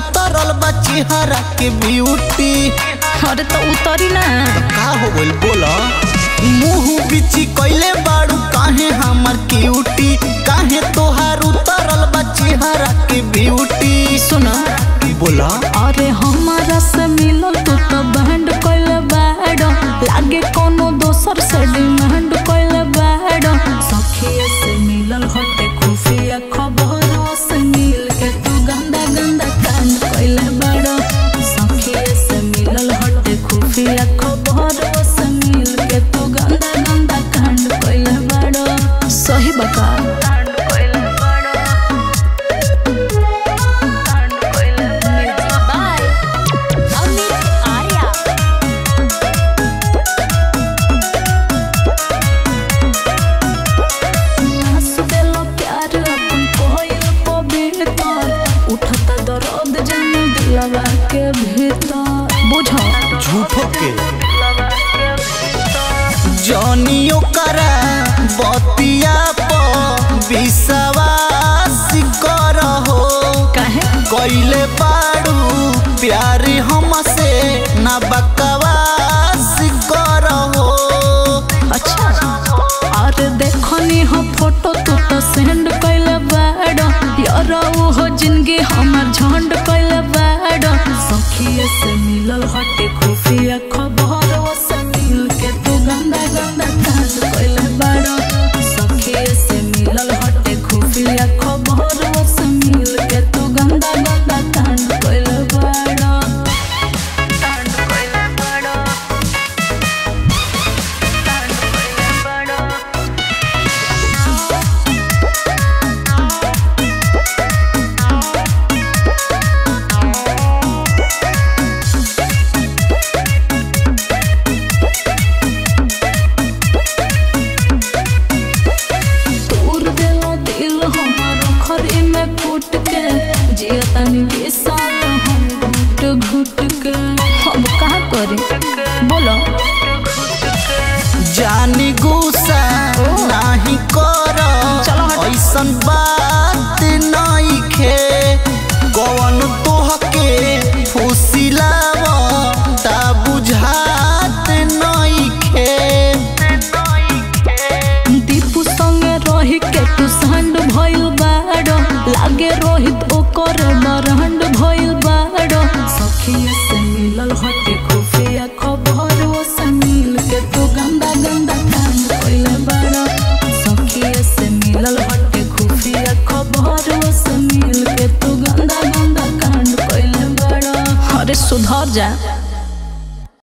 उतरल बा चेहरा के ब्यूटी अरे तो उतरी ना का हो गइल बोला मुंह बिची कइले बाड़ू काहे हमर क्यूटी काहे तोहार उतरल बा चेहरा के ब्यूटी सुना बोला अरे हमारा से मिलल तू तो बैंड कइल बैड लागे कोनो दोसर से डिमांड कइल बैड सखिए से मिलल हटे खुफिया खबर से मिल के तू गंदा गंदा कांड कइल बैड सखिए से मिलल हटे खुफिया खबर से मिल के तू गंदा गंदा कांड कइल बैड सही बता देलो प्यार अपन कोयल पवित्र उठता दर्द जन दिलवा के भीतर बुझो झूठो के जनियो करा बतिया प विश्वास करहो काहे कइले बाड़ू प्यार हमसे ना बकवास करहो अच्छा अरे देखनी हो फोटो तू तो सेंड कइले बैड यार वो हो जिंदगी हमर झंड कइले बैड सखिए से मिलल हटे खुफिया खबर वो से मिल के तू गंदा गंदा कांड कइले बैड सखिए से मिलल हटे खुफिया खबर वो से मिल के तू गंदा गंदा कांड कइले बैड कांड कइले बैड कांड कइले बैड तोर देला दिल हमार खरी में फूट के जिया तनी विशाल हम घुट घुट के हम का करी बोलो जानी गुस्सा नाही कर चलो हट। ऐसन बात नहीं खे कौन तोहके फुसिलाव ता बुझात नहीं खे दीपू संगे रही के तू संड भइल बाड़ो लागे रोहित ओकर बरहंड भइल बाड़ो सखिए से मिलल हटे खुफिया खबर वो से मिल के तू गंदा गंदा कांड कइले बाड़ो सखिए से मिलल हटे खुफिया खबर वो से मिल के तू गंदा गंदा कांड कइले बाड़ो अरे सुधर जा